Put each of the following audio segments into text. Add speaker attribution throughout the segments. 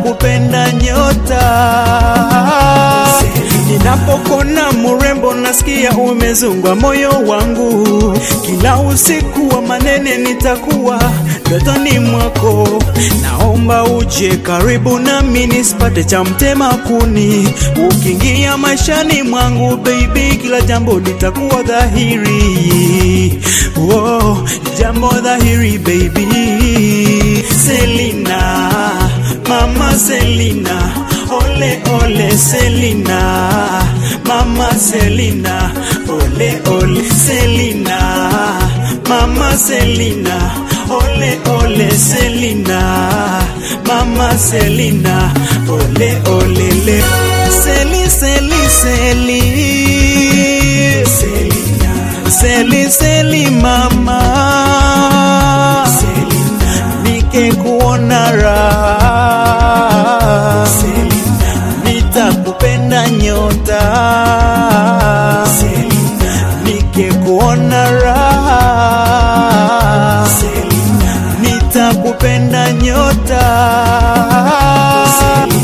Speaker 1: nitakupenda nyota. Ninapokona murembo, nasikia umezungwa moyo wangu. Kila usiku wa manene nitakuwa ndotoni mwako. Naomba uje karibu nami nisipate cha mtema kuni. Ukiingia maishani mwangu baby, kila jambo litakuwa dhahiri. Oh, jambo dhahiri baby. Selina, mama Selina, ole ole Selina, mama Selina, ole ole Selina, mama Selina, ole ole Selina, mama Selina, ole ole le Seli Seli Seli Selina, Seli Seli mama Selina, nikikuona raha Selina, nitakupenda nyota Selina, nikikuona raha Selina, nitakupenda nyota Selina.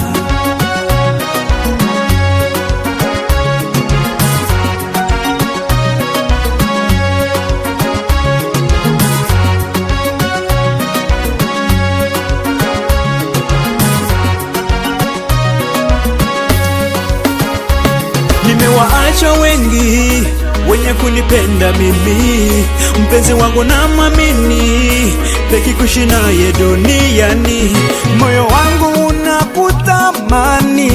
Speaker 1: Nimewaacha wengi wenye kunipenda mimi, mpenzi wangu na mwamini, peki kuishi naye duniani, moyo wangu unakutamani,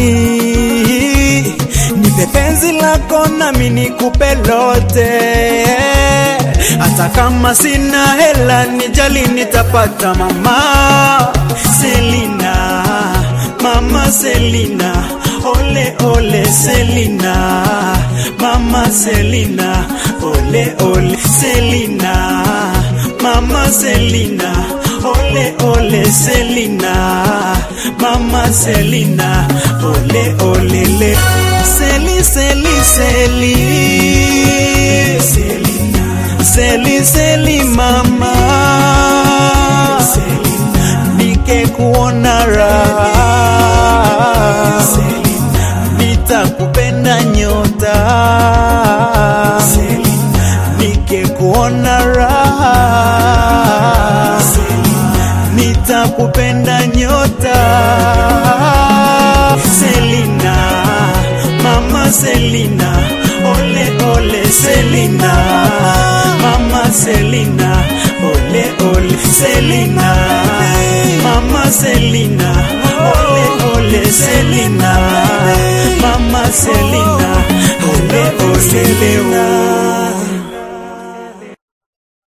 Speaker 1: nipe penzi lako nami nikupe lote, hata kama sina hela, nijali nitapata mama Selina, mama Selina ole ole Selina, mama Selina, ole ole Selina, mama Selina, ole ole Selina, mama Selina, ole ole le Seli Seli Seli Selina, Seli Seli mama Selina, nikikuona raha nitakupenda nyota nikikuona raha nitakupenda nyota Selina mama Selina ole ole Selina mama Selina ole ole Selina mama Selina ole ole Selina mama Selina ole ole Selina